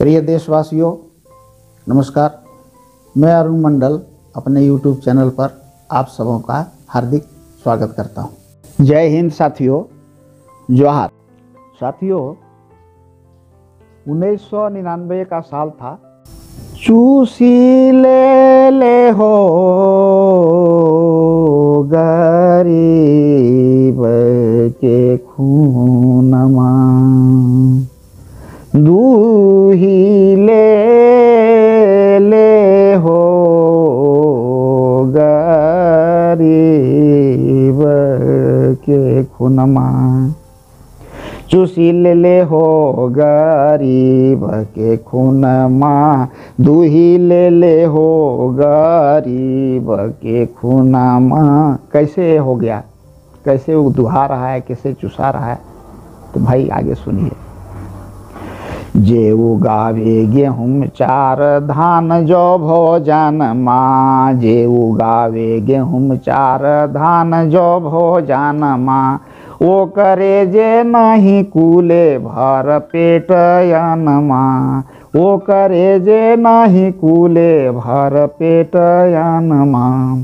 प्रिय देशवासियों नमस्कार मैं अरुण मंडल अपने YouTube चैनल पर आप सबों का हार्दिक स्वागत करता हूं। जय हिंद साथियों जोहार साथियों 1999 का साल था चूसी ले ले हो गरीब के खूनमा दूही ले ले हो गरीब के खुनमा चूसी ले ले हो गरीब के खुनमा दूही ले ले हो गरीब के खुनमा कैसे हो गया कैसे वो दुहा रहा है कैसे चुसा रहा है तो भाई आगे सुनिए जे उगावे गेहूँ चार धान जो भोजन माँ जे उगावे गेहूँ चार धान जो भोजन माँ ओ करे जे नहीं कूले भर पेट माँ ओ करे जे नहीं कूले भर पेट माँ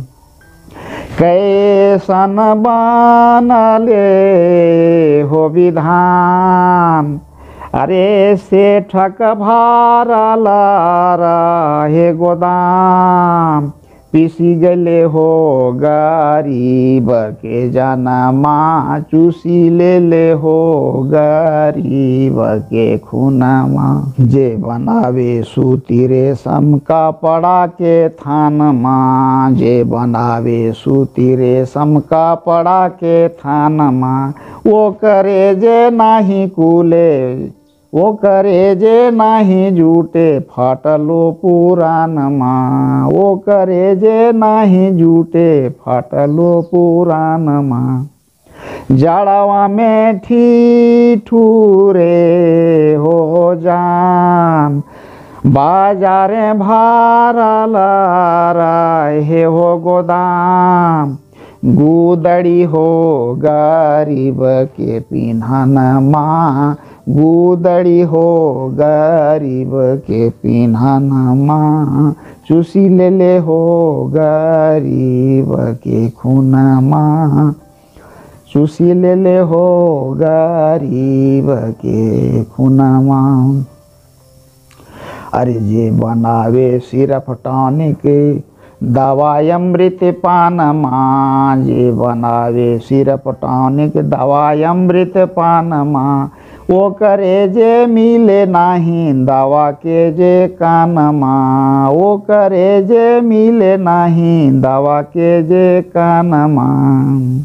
कैसन बनले हो विधान अरे सेठक भारल रहे गोदाम पिसी गले हो गरीब के जनमा चूसी ले ले हो गरीब के खुनमा जे बनावे सूती रेशम कपड़ा के थान माँ जे बनावे सूती रेशम कपड़ा के थान माँ वो करे जे नाही कूले वो करे जे नाही जूटे फटलो पुराण माँ वो करे जे नाही जूटे फटलो पुराण माँ जड़वा में ठूरे हो जान बाजारे भारल रहे हो गोदाम गुदड़ी हो गरीब के पिन्हन माँ गुदड़ी हो गरीब के पिन्हन माँ चूसी ले ले हो गरीब के खून माँ चूसी ले ले हो गरीब के खून माँ अरे जे बनावे सिर्फ टॉनिक दवाई अमृत पान माँ जे बनावे सिर्फ टॉनिक दवाई अमृत पान माँ वो करे जे मिले नाही दवा के जे कान माँ वो करे जे मिले नाही दवा के जे कान माँ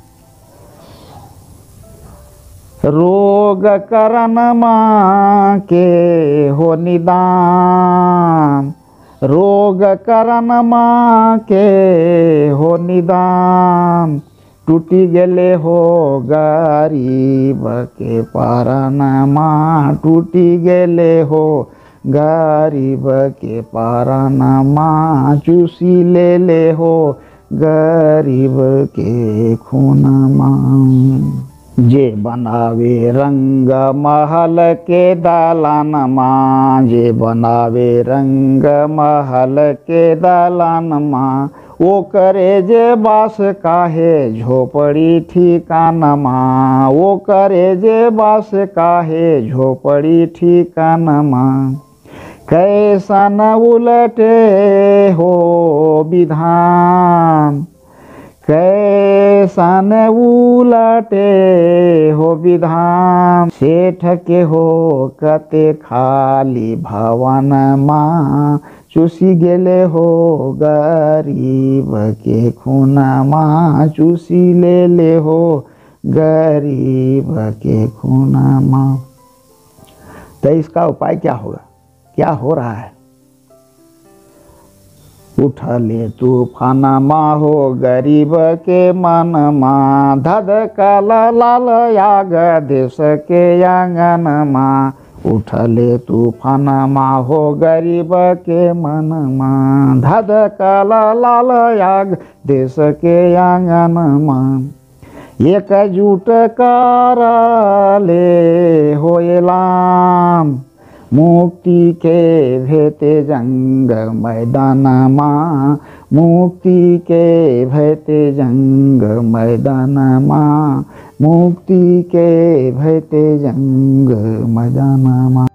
रोग करन माँ के हो निदान रोग करन माँ के हो निदान टूटी गेले हो गरीब के पारन माँ टूटी गेले हो गरीब के पारन माँ चूसी ले ले हो गरीब के खून माँ जे बनावे रंग महल के दालान माँ जे बनावे रंग महल के दालान माँ वो करे जे बास काहे झोपड़ी ठिकान माँ वो करे जे बास काहे झोपड़ी ठिकान माँ कैसन उलटे हो विधान कैसन उलटे हो विधान सेठ के हो कते खाली भवन माँ चूसी गेले हो गरीब के खून माँ चूसी ले ले हो गरीब के खून माँ तो इसका उपाय क्या होगा क्या हो रहा है उठले तूफान माँ हो गरीब के मन माँ धद कल लाल याग देश के आंगन माँ उठले तूफान माँ हो गरीब के मन माँ धद कल लाल याग देश के आंगन माँ एकजुट कर ले होएलाम मुक्ति के भेते जंग मैदानमा मुक्ति के भेते जंग मैदानमा मुक्ति के भेते जंग मैदानमा